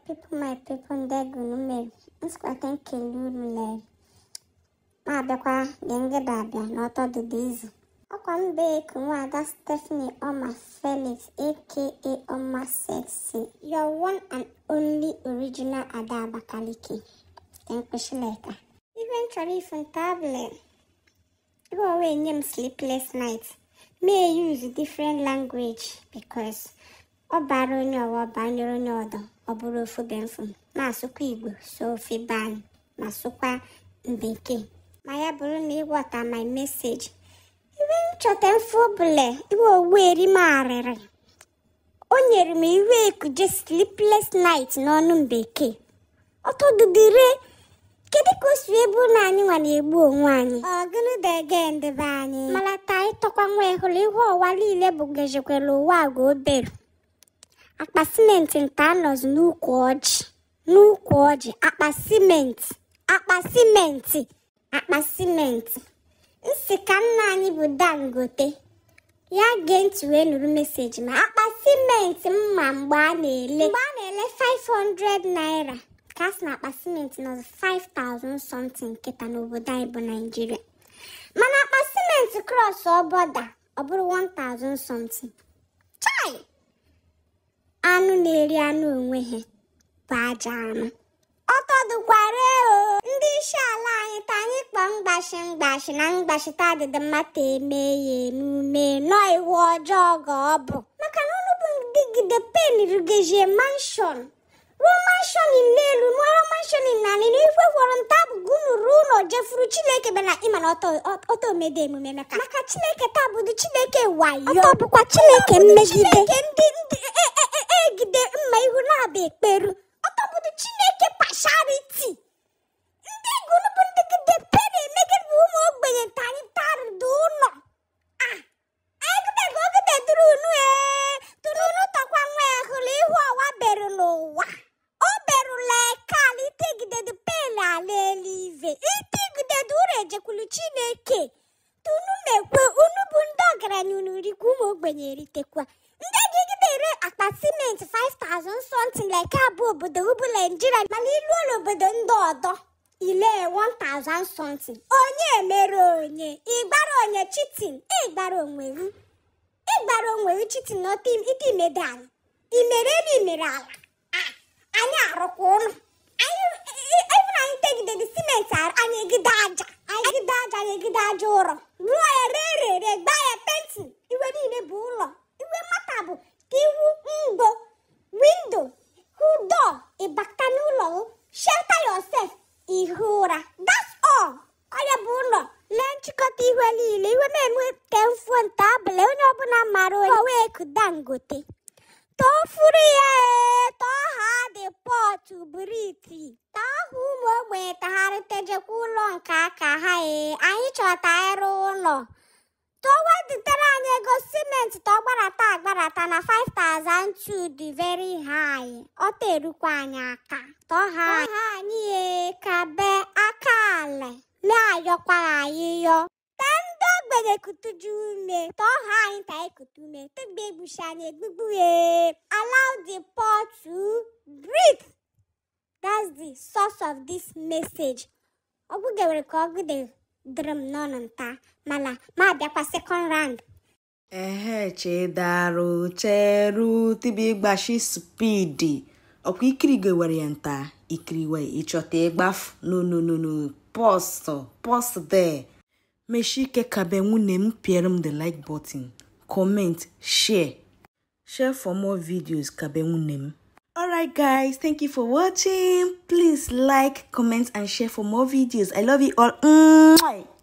people, my people, ndị gụrụ mere nsikwata nkele unu lere ma abịakwa dị ngịda abịa n'ọtọdụdụ izu ọkwa mba eku nwaada Stephanie Ọma Felix aka Ọma Sexy your one and only original Ada Abakaliki mkpịshịleka ihe m chọrọ ifu ntabụle iwe owe nye m sleepless night may use different language because ọ bara onye ọwa ọ banyere onye ọdọ ọ bụrụ ofu be mfu ma asụkwa igbo so ofe be anyị ma sụkwa bekee ma ya bụrụ na ịghọta my message iwe m chọta mfe ọbụla iwe owu eri m arịrị o nyere m iwe ekuje sleepless night n'ọnụ bekee ọtọdụdịre kedu ka o si ebu na anyị nwa na-egbu onwe anyị ọgụnụdege ndebe anyị malata ịtọkwa nwa hụrụ ihe ọwa niile bụ gejekwere ụwa agwa obere akpa simenti nta anọzi n'ukwu ọjị n'ukwu ọjị akpa simenti akpa simenti akpa simenti nsị ka nna anyị bụ dangote ya gee ntị wee nụrụ meseji ma akpa simenti mma mgbe a na-ele mgbe a na-ele 500 naira ka a sị na akpa simenti nọzi 5000 something nkịta n'obodo anyị bụ naijiria mana akpa simenti cross ọbọda ọ bụrụ 1000 something chai anụ na-eri anụ onwe ha bụ aja anụ ọtọdụkwara o ndị isi ala anyị ta anyị kpọọ mgbashi mgbashi na mgbashita adịdị mmadụ eme ya emume nọ iwu ọjọọ ga ọ bụ maka na unu bụ digide pen rugezie manshọn ruo manshọn n'elu mụọrọ manshọn n'ala na ife gwọrọ nta bụgo unu ruo ụlọ jefuru chineke bịa na ịma na ọtọ omede emume maka maka chineke taa bụdo chineke wayo ọtọ bụkwa chineke mmegide chineke ndị ndị egide mma ihu na-aba ekperu ọtọ bụdo chineke pashariti ndị gụrụ bụ ndị gide pere emegide bụ ụmụ ogbenye nta anyị tarụdo ụlọ ah egidego ogide duru unu ee tụrụ unu tọkwa nwa ya hụrụ ihu ọwa beru n'ụwa o berula ekala itegidede pen ala eluive itegidede ụrụ ejekwulu chineke tunu mekwe unu bụ ndị ọgaranya unu rikwa ụmụ ogbenye eritekwa ndị gigide ere akpa simenti 5000 something like abụ obodo ubu naijiria mana ilu ụlọ obodo ndị ọdọ ile 1000 something onye mere onye ịgbara onye chitin ịgbara onweru ịgbara onweru chitin n'ọta ite imede anyị imere elu imere ala anyị arụkwa ụlọ ebe na anyị tegidede simenti anyị egide aja anyị egide aja anyị egide aja ụrọ rụọ ya ree rere gbaa ya pentin iwe niile bụ ụlọ iwe mata bụ ka ihu ngo windo hụ dọọ ịbata n'ụlọ shelter yourself ihu ụra that's all ọya bụ ụlọ lee nchịkọta iwe niile iwe na-enwe te mfuo nta abụla onye ọbụla mara onye wee ku dangote tọfuru ya ee tọọ ha dị pọtụ briti taa ha ụmụ ogbenye tagharịtejekwa ụlọ nke aka ha ee anyị chọta ịrụ ụlọ tọwedutere anyị ego simenti tọgbarata agbarata na 5002 dị very high ọ terukwa anyị aka tọha anyị ee ka be aka ala na-ayọkwa anyị yọ tee ndị ogbenye kutuju ume tọha anyị ta ekutu ume tugbe egbuchi anyị egbugbu ee allow the poor to breathe that's the source of this message ọgwụgewere ka ọgụde dịrị m n'ọnụ nta mana ma abịakwa second round ehe chedarụ cheru tibi ịgbashi spidi ọkwa ikirigo were ya nta ikiriwe ịchọta ịgbafu nononono post post there mechie ike kabe nwunye m piere m the like button comment share share for more videos kabe nwunye m alright guys thank you for watching please like comment and share for more videos i love you all Mwah!